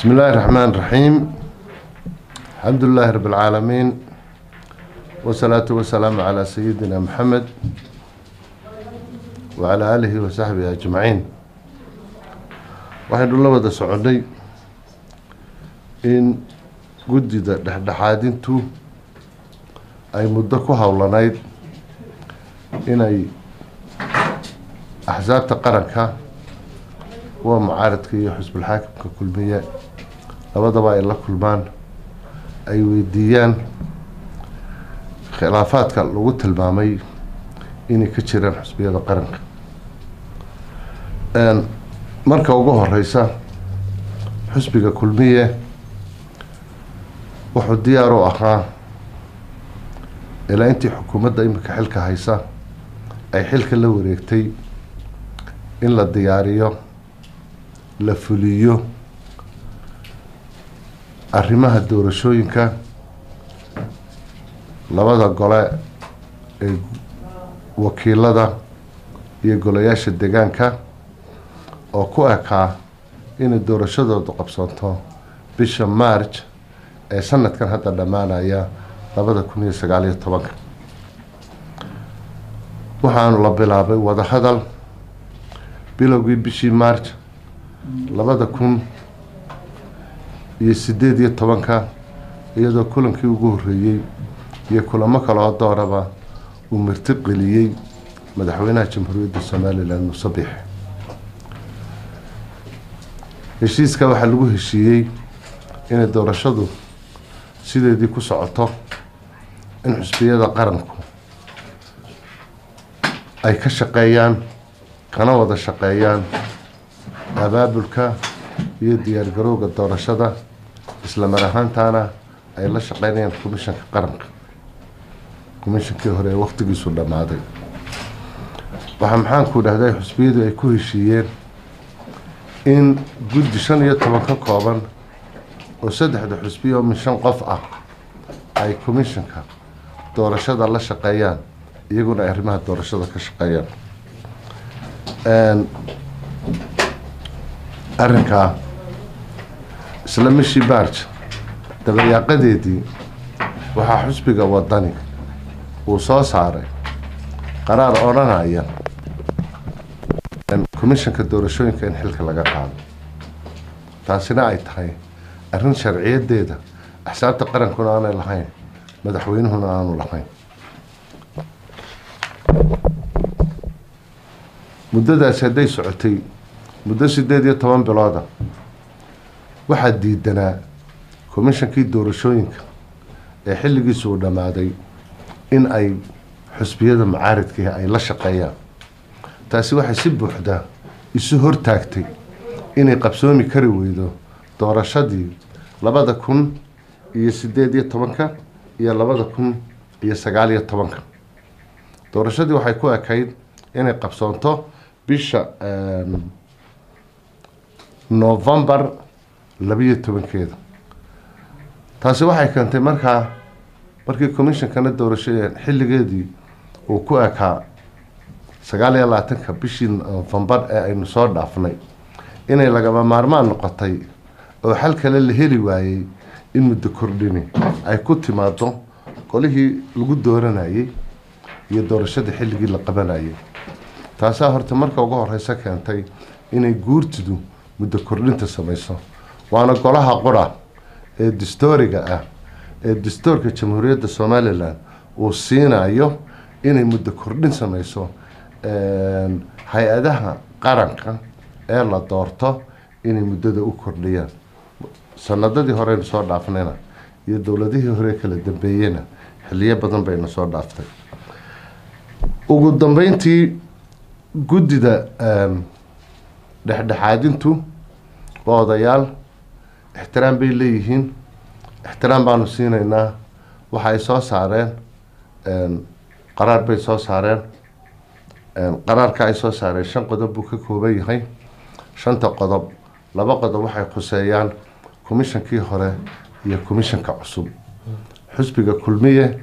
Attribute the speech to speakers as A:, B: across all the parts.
A: بسم الله الرحمن الرحيم الحمد لله رب العالمين والصلاة والسلام على سيدنا محمد وعلى آله وصحبه أجمعين waxaynu la wada soconay in guddida dhexdhexaadintu ay muddo ku howlanayd inay axsaabta qaranka kuwa mucaaradka iyo xusbulxaakimka kulmiye labadaba ay la kulmaan ay weydiiyaan khilaafaadka lagu tilmaamay inay ka jiraan xusbiyada qaranka marka ugu horeysa xusbiga kulmiye wuxuu diyaar u ahaa ilaa intii xukuumadda imika xilka haysa ay xilka la wareegtay in la diyaariyo la fuliyo arrimaha doorashooyinka labada gole ee wakiilada iyo golayaasha deegaanka oo ku ekaa inay doorashadoodu qabsanto bisha march ee sanadkan hadda dhammaanaya labada kun iyo sagaal iyo tobanka waxaanu la bilaabay wadahadal bilowgii bishii march labada kun iyo sideed iyo tobanka iyadoo kulankii ugu horreeyey iyo kulamo kale oo dooraba uu marti qeliyey madaxweynaha jamhuuriyadda somalilan muuse biix heshiiska waxaa lagu heshiiyey inay doorashadu sideedii ku socoto in xusbiyada qaranku ay ka shaqeeyaan kana wada shaqeeyaan abaabulka iyo diyaargarowga doorashada isla mar ahaantaana ay la shaqeynayaan commishanka qaranka commishankii hore ee waqtigiisu dhammaaday waxaa maxaanku dhahday xusbiyadu ay ku heshiiyeen in guddi shan iyo toban ka kooban oo saddexda xusbiya oo min shan qof ah ay commishanka doorashada la shaqeeyaan iyaguna ay arrimaha doorashada ka shaqeeyaan arrinkaa isla mishii march dabayaaqadeedii waxaa xusbiga wadani uu soo saaray qaraar odhanaya commishanka doorashooyinka in xilka laga qaado taasina ay tahay arrin sharciyadeeda axsaabta qarankuna aanay lahayn madaxweynuhuna aanu lahayn muddadaasi hadday socotay muddo sideed iyo toban bilooda waxaa diidanaa commishankii doorashooyinka ee xilligiisu uu dhammaaday in ay xusbiyada macaaridkii ay la shaqeeyaan taasi waxay si buuxda isu hortaagtay inay qabsoomi kari weydo doorashadii labada kun iyo sideed iyo tobanka iyo labada kun iyo sagaal iyo tobanka doorashadii waxay ku ekayd inay qabsoonto bisha novembar labiyo tobankeeda taasi waxay keentay markaa markii commishonkana doorasho xilligeedii uu ku ekaa sagaal iyo labaatanka bishii novembar ee aynu soo dhaafnay inay lagama maarmaan noqotay oo xal kale la heli waayey in muddo kordhini ay ku timaado qolihii lagu dooranayay iyo doorashadii xilligii la qabanayay taasaa horta marka ugu horeysa keentay inay guurtidu muddo kordhinta sameyso waana golaha qura ee distooriga ah ee dastoorka jamhuuriyadda somalilan uu siinayo inay muddo kordhin sameyso hay-adaha qaranka ee la doorto inay muddada u kordhiyaan sanadadii horeynu soo dhaafnayna iyo dowladihii hore kala dambeeyena xiliyo badan bayna soo dhaaftay ugu dambeyntii guddida dhexdhexaadintu waa odayaal ixtiraam bay leeyihiin ixtiraam baanu siinaynaa waxa ay soo saareen qaraar bay soo saareen qaraarka ay soo saareen shan qodob buu ka kooban yahay shanta qodob laba qodob waxay khuseeyaan commishankii hore iyo commishanka cusub xusbiga kulmiye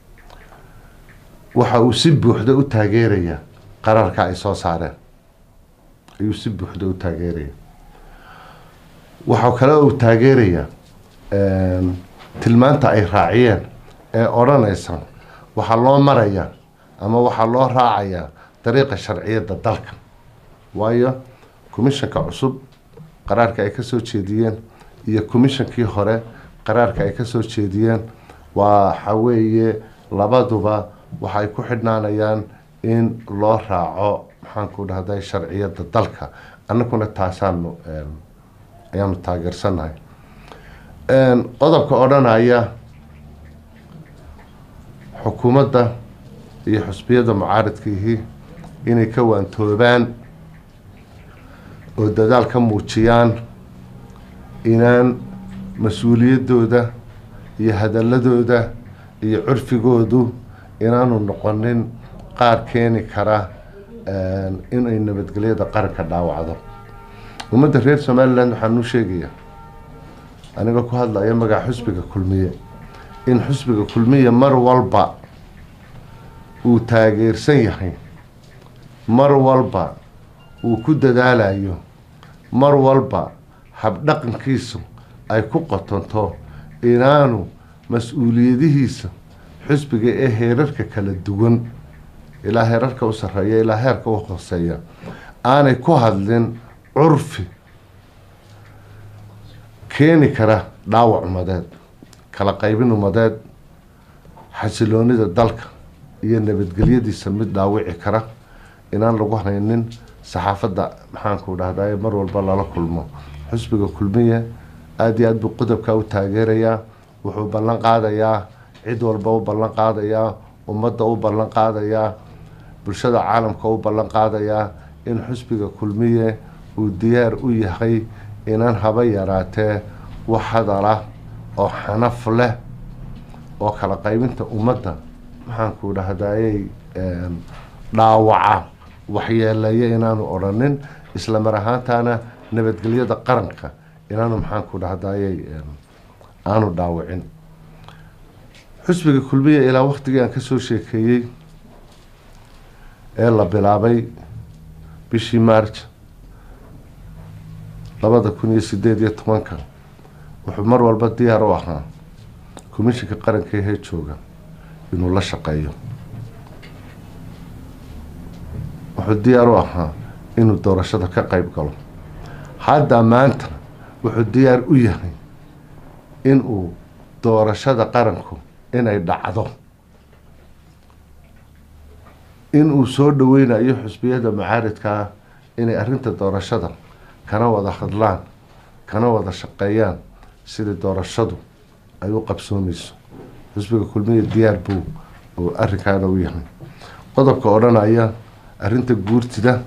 A: waxa uu si buuxda u taageerayaa qaraarka ay soo saareen ayuu si buuxda u taageeraya waxaa kale uu taageerayaa tilmaanta ay raaciyeen ee odhanaysa waxaa loo marayaa ama waxaa loo raacayaa dariiqa sharciyadda dalka waayo commishanka cusub qaraarka ay ka soo jeediyeen iyo commishankii hore qaraarka ay ka soo jeediyeen waxa weeye labaduba waxay ku xidhnaanayaan in loo raaco maxaanku dhahday sharciyadda dalka annaguna taasaanu ayaanu taageersannahay qodobka odhanaya xukuumadda iyo xusbiyada mucaaradkiihii inay ka waantoobaan oo dadaal ka muujiyaan inaan mas-uuliyaddooda iyo hadaladooda iyo curfigoodu inaanu noqonin qaar keeni kara inay nabadgelyada qaranka dhaawacdo ummadda reer somaliland waxaan u sheegayaa aniga ku hadlaya magaca xusbiga kulmiye in xusbiga kulmiye mar walba uu taageersan yahay mar walba uu ku dadaalayo mar walba habdhaqankiisu ay ku qotonto inaanu mas-uuliyadihiisa xusbiga ee heerarka kala duwan ilaa heerarka u sarreeya ilaa heerka u hooseeya aanay ku hadlin curfi keeni kara dhaawac umadeed kala qaybin umadeed xasiloonida dalka iyo nabadgelyadiisa mid dhaawici kara inaan lagu haynin saxaafadda maxaanku dhahday mar walba lala kulmo xusbiga kulmiye aada iyo aad buu qodobka u taageerayaa wuxuu ballan qaadayaa cid walba u ballan qaadayaa ummadda u ballan qaadayaa bulshada caalamka u ballan qaadayaa in xusbiga kulmiye uu diyaar u yahay inaan haba yaraatee wax hadala oo xanaf leh oo kala qaybinta ummadda maxaanku dhahdayey dhaawaca waxyeeleeya inaanu odhanin isla mar ahaantaana nabadgelyada qaranka inaanu maxaanku dhahdayey aanu dhaawicin xusbiga kulmiya ilaa waktigii aan kasoo sheekeeyey ee la bilaabay bishii march labada kun iyo sideed iyo tobanka wuxuu mar walba diyaar u ahaa commishinka qaranka ee jooga inuu la shaqeeyo wuxuu diyaar u ahaa inuu doorashada ka qeyb galo hadda maanta wuxuu diyaar u yahay inuu doorashada qaranku inay dhacdo inuu soo dhaweynayo xusbiyada mucaaridkaa inay arrinta doorashada kana wada hadlaan kana wada shaqeeyaan sidii doorashadu ay u qabsoomeyso xusbiga kulmiya diyaar buu oo arrinkaana u yahay qodobka odhanaya arrinta guurtida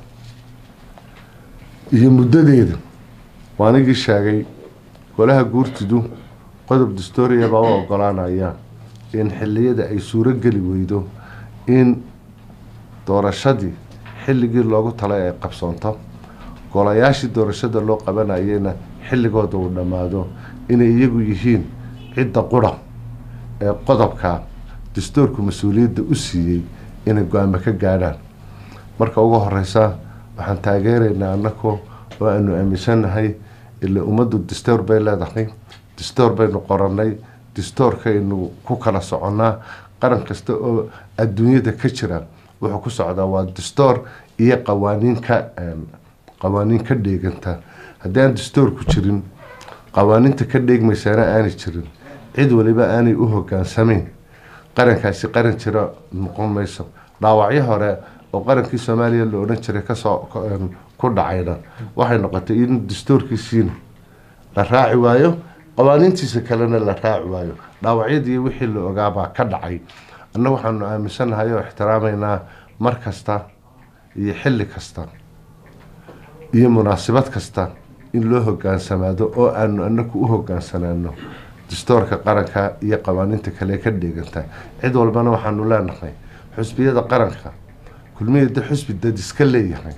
A: iyo muddadeeda waa anigii sheegay golaha guurtidu qodob dastooriya baa u ogolaanaya in xilliyada ay suuro geli weydo in doorashadii xilligii loogu talay ay qabsoonto golayaashii doorashada loo qabanayena xilligooda uu dhammaado inay iyagu yihiin cidda qura ee qodobka dastoorku mas-uuliyadda u siiyey inay go-aamo ka gaadhaan marka ugu horeysa waxaan taageeraynaa anako oo aanu aaminsannahay ila ummaddu dastoor bay leedahay dastoor baynu qoranay dastoorkaynu ku kala soconnaa qaran kasta oo adduunyada ka jira wuxuu ku socdaa waa dastoor iyo qawaaniin ka qawaaniin ka dheeganta haddii aan dastoorku jirin qawaaniinta ka dheegmaysaana aanay jirin cid waliba aanay u hogaansamayn qarankaasi qaran jira noqon mayso dhaawacyo hore oo qarankii soomaaliya la odhan jiray kasoo ku dhacayna waxay noqotay in dastoorkiisiina la raaci waayo qawaaniintiisa kalena la raaci waayo dhaawacyadii wixii la ogaabaa ka dhacay anna waxaanu aaminsannahay oo ixtiraamaynaa mar kasta iyo xilli kasta iyo munaasabad kasta in loo hogaansamaado oo aanu anaku u hogaansanaano dastoorka qaranka iyo qawaaniinta kale ka dheeganta cid walbana waxaanu leenahay xusbiyada qaranka kulmiyada xusbi dad iska leeyahay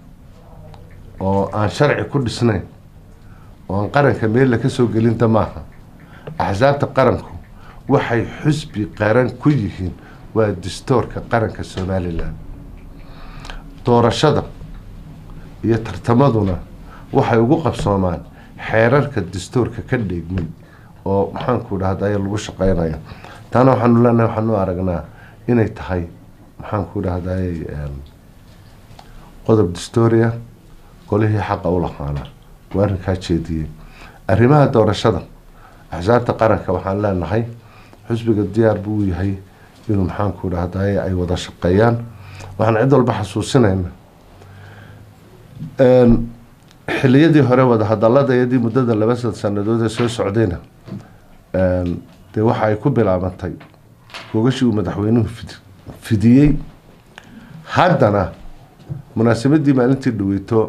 A: oo aan sharci ku dhisnayn oo aan qaranka meel laka soo gelinta maaha axsaabta qaranku waxay xusbi qaran ku yihiin waa dastoorka qaranka somalilan doorashada iyo tartamaduna waxay ugu qabsoomaan xeerarka dastuurka ka dheegmay oo maxaanku dhahday lagu shaqeynayo taana waxaanu leenahay waxaanu aragnaa inay tahay maxaanku dhahday qodob dastuuriya golihii xaqa u laqaana waa arrinkaa jeediyey arrimaha doorashada axsaabta qaranka waxaan leenahay xusbiga diyaar buu u yahay inuu maxaanku dhahday ay wada shaqeeyaan waxaan cid walba xasuusinayna xiliyadii hore wada hadaladayadii muddada laba sad sanadood ee soo socdayna dee waxa ay ku bilaabantay gogashii uu madaxweynuhu fidiyey haddana munaasabadii maalintii dhaweyto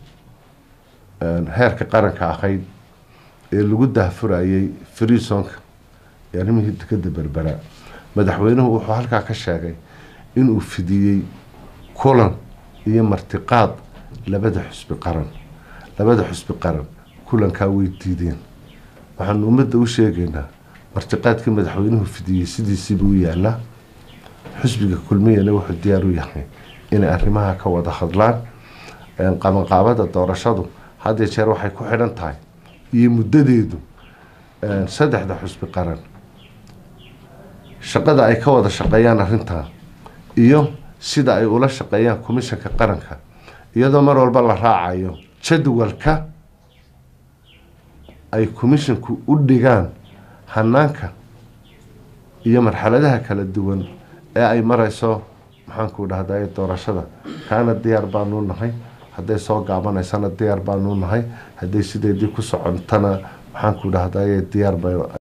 A: heerka qaranka ahayd ee lagu dahfurayey freesonka ee arrimihii dekada berbera madaxweynuhu wuxuu halkaa ka sheegay inuu fidiyey kulan iyo martiqaad labada xusbi qaran labada xusbi qaran kulankaa way diideen waxaanu ummadda u sheegaynaa martiqaadkii madaxweynuhu fidiyey sidiisiiba u yaalaa xusbiga kulmiyana wuxuu diyaar u yahay inay arrimaha ka wada hadlaan qabanqaabada doorashadu had jeer waxay ku xidhan tahay iyo muddadeedu saddexda xusbi qaran shaqada ay ka wada shaqeeyaan arrintaa iyo sida ay ula shaqeeyaan commishanka qaranka iyadoo mar walba la raacayo jadwalka ay commishanku u dhigaan hanaanka iyo marxaladaha kala duwan ee ay mareyso maxaanku dhahday doorashada kaana diyaar baanu nahay hadday soo gaabanaysana diyaar baanu nahay hadday sideedii ku socontana maxaanku dhahday diyaar ba